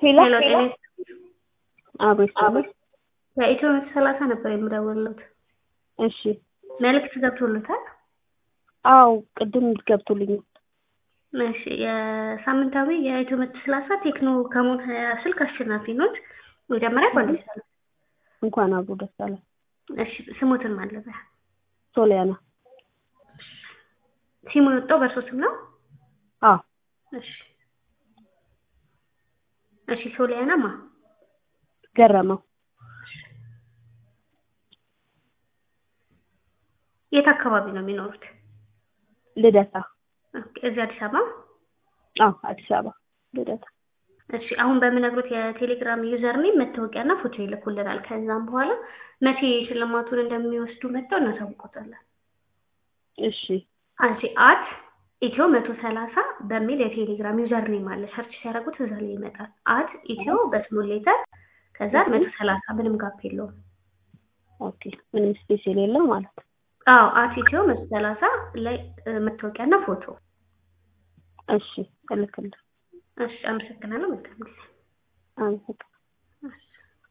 ሄሎ ሄሎ ጤና አቤት አቤት። ከኢትዮ መቶ ሰላሳ ነበር የምደውልለት። እሺ መልዕክት ገብቶለታል? አው ቅድም ገብቶልኛል። እሺ የሳምንታዊ የኢትዮ መቶ ሰላሳ ቴክኖ ከሞን ሀያ ስልክ አሸናፊ ኖት። መጀመሪያ እንኳን ደስ አለ። እንኳን አብሮ ደስ አለ። እሺ ስሞትን ማለበ ሶሊያና ሲሙ የወጣው በእርሶ ስም ነው? አዎ እሺ እሺ ሶሊያና ማ ገረመው የት አካባቢ ነው የሚኖሩት? ልደታ ኦኬ፣ እዚህ አዲስ አበባ። አዎ አዲስ አበባ ልደታ እሺ አሁን በምነግሩት የቴሌግራም ዩዘር ኔም መታወቂያና ፎቶ ይልኩልናል። ከዛም በኋላ መቼ ሽልማቱን እንደሚወስዱ መጥተው እናሳውቆታለን። እሺ አንቺ አት ኢትዮ መቶ ሰላሳ በሚል የቴሌግራም ዩዘር ኔም አለ። ሰርች ሲያደርጉት እዛ ላይ ይመጣል። አት ኢትዮ በስሞል ሌተር ከዛ መቶ ሰላሳ ምንም ጋፕ የለውም። ኦኬ ምንም ስፔስ የሌለው ማለት ነው። አዎ አት ኢትዮ መቶ ሰላሳ ላይ መታወቂያና ፎቶ። እሺ እልክልህ። እሺ አመሰግናለሁ። መልካም ጊዜ። አመሰግናለሁ።